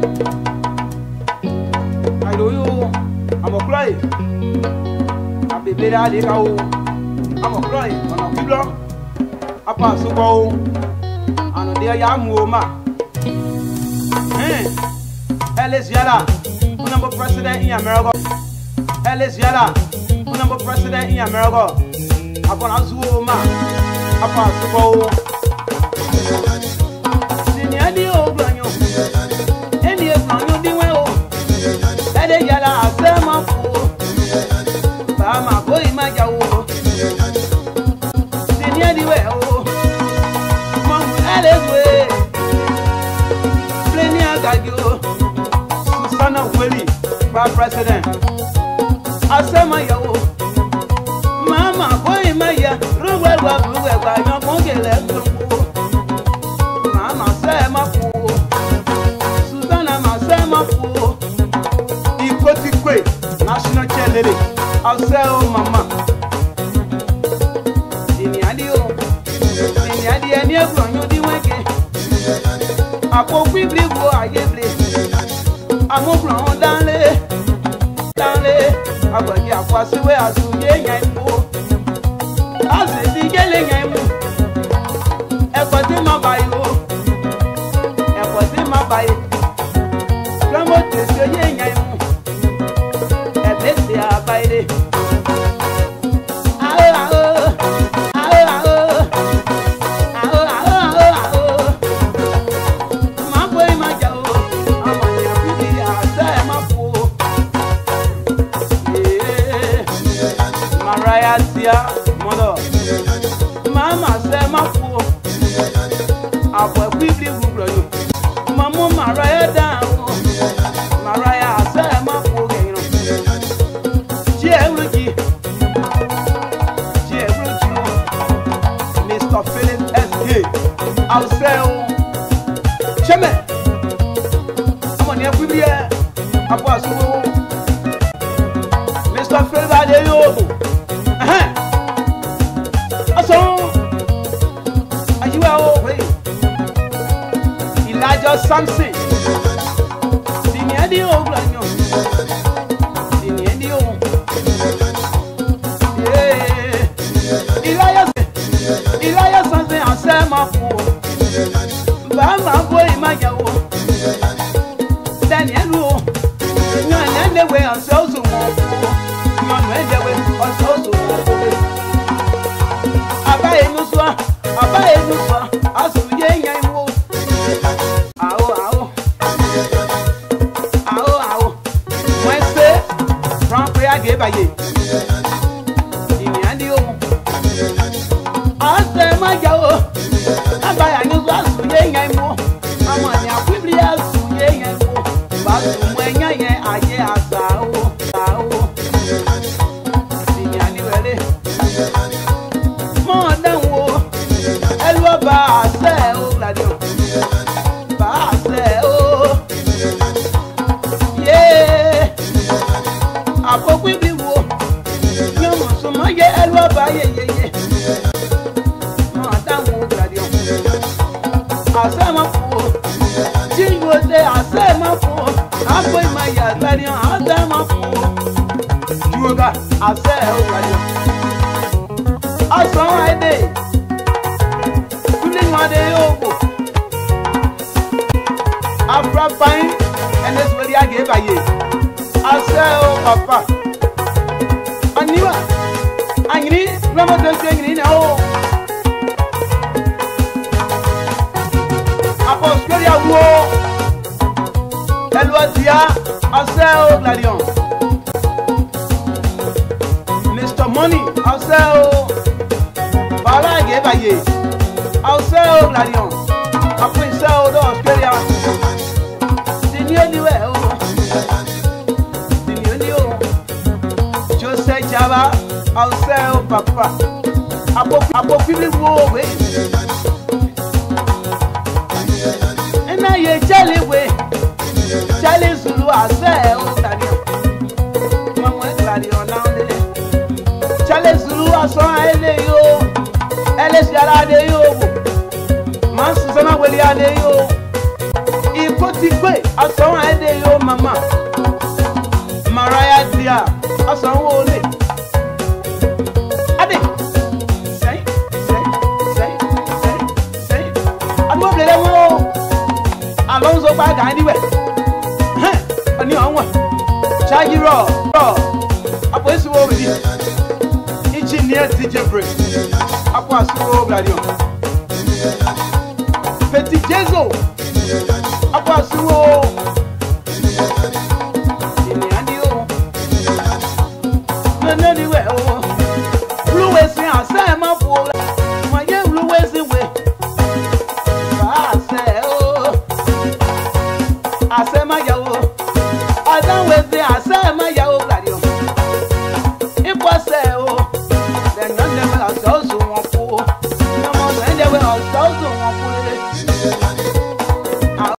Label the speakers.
Speaker 1: àìlóyún o àmọ̀kúrọ̀ yìí àbèbèrè àdéka o àmọ̀kúrọ̀ yìí ọ̀nà kíblọ́ apá àsopọ̀ o ànàdé ọ̀yà mú o mà Ellis Yala honorable president in America Ellis Yala honorable president in America àbọ̀nà zuwo o mà apá àsopọ̀ o. Sìnìyàn ní o gbọ̀nyọ̀ ẹni ègbọ̀nyọ̀ díwẹ́ o ẹ̀dẹ̀ yàrá àṣẹ máa fò ó bàmà bóyì má jà o sìnìyàn díwẹ́ o mọ̀mú ẹlẹ́gbẹ́ plẹ́ni àgàgì o Susanna Weli bá president àṣẹ máa yà o màmá bóyì má yà rúwẹ̀wà rúwẹ̀wà yọkùn kẹlẹ̀ gbogbo màmá sẹ́ máa fò ó Susanna máa sẹ́ máa fò ó ikotikwe national cheerleader ọsẹ o mama ìníadí o ìníadí ẹni ẹgbọnyún díwẹ̀kẹ àpò bíbélì wo àyè bìlẹ amúgbọ̀n dánlé dánlé agbẹ̀jẹ̀ àpò àṣìwé àṣùyé yẹn mú àṣìṣì gẹ́lẹ́ yẹn mú ẹ̀kọ́ tí má bàyìí o ẹ̀kọ́ tí má bàyìí lọ́mọ tètè yé yẹn mú ẹlẹ́sẹ̀ àbáyé. Àhó àhó àhó àhó àhó àhó àhó àhó. Màá bọ́ ẹ̀ máa jà o, ọmọ yẹn fi di àṣẹ ẹ̀ máa fò o. Ee, Màráyà tíá mọ́dọ̀. Màá mà ṣe máa fò o. Àbọ̀ ẹ̀kú ìbílẹ̀ wúrọ̀ yòó. Màmú Màráyà dáhùn o. Màráyà àṣẹ ẹ̀ máa fò o gẹ̀yìn náà. Jieruji. Jieruji. Mr. Philip S.K. Àwùsẹ́ o. Ṣẹ́mẹ̀. Ọmọ ní ẹkú bí ẹ. Abọ́ àsúwò. Mr. Philip Adéyóòbò. Ọ̀sán. Àyíwá o. wait. Elijah Samson. Sìnìyàn dín òwúrọ̀ yàn. Sìnìyàn dín òwúrọ̀. Iláyà sanse àṣẹ máa fò ó. Bàá máa bó ìmáyàwó. Dẹ́ni ẹnu o. Yan ẹ̀ léwe ọ̀sẹ̀ oṣù wọn fò ó. Yan ẹ̀ léwe ọ̀sẹ̀ oṣù wọn fò ó. Àbá inú sọ, àbá inú sọ, àsùnjẹ yẹn wo. Àwọ̀ àwọ̀. Àwọ̀ àwọ̀. Wọ́n ṣe ránpẹ́ àgébàyè. Ìyẹn ní òun ase ma ja o aba ya nyi so asu ye yẹn mu ọmọ ní akwibiri asu ye yẹn mu ba su mu ẹnya yẹn ayé asa o sa o ìyàn ni wẹrẹ mọ ọdẹwò ẹlú ọba àṣẹ o ladi o bá àṣẹ o yé àkókò ibi wo yọmọ sọmọ yẹ ẹlú ọba yeyeye asẹ́mọ̀fò jíngòdè asẹ́mọ̀fò àpò ìmọ̀yà àgbàdìyàn asẹ́mọ̀fò jùwọ́gà asẹ́ ọ̀gbàdìyàn. ọ̀sán ẹ̀dẹ̀ kúlíwọ̀dẹ̀ yóò wò afrafain ẹni sọ̀rọ̀ yà gé bàyè asẹ́ ọ̀ pàpà ọ̀nìwà ànyìní lọ́mọdé ṣe ànyìní náà ó. apostoli awo ẹlòdìá ọsẹ o gladion mr money ọsẹ o bàálà ẹgẹbàyè ọsẹ o gladion àpò ìṣe o lọ australia sini oníwẹ o sini oní o joseph jaba ọsẹ o papa àpò àpò fífi wo òwe. na ye jali we jali zulu ase o tani mama tani ona le jali zulu aso ele yo ele si ara de yo wo ma susana weli ade yo iko ti gbe asɔn ɛde yo mama maraya dia asɔn wole ade sɛn sɛn sɛn sɛn sɛn aduwo bile dɛ wo alonso gba gan ni wɛ hɛn ɔni ɔnwa ṣáájú rọ rọ apò esi wo bi ichi ni ẹ ti jẹ break apò asiwo bladi o peti jezo apò asiwo ènìyàn ni o nene ni wẹ o wúlúwẹ̀ sí àṣẹ ẹ̀ má fò rẹ̀ wọ́n yé wúlúwẹ̀ sí wẹ̀ bá àṣẹ o àṣẹ má yẹ o àdáwẹ̀ sí àṣẹ.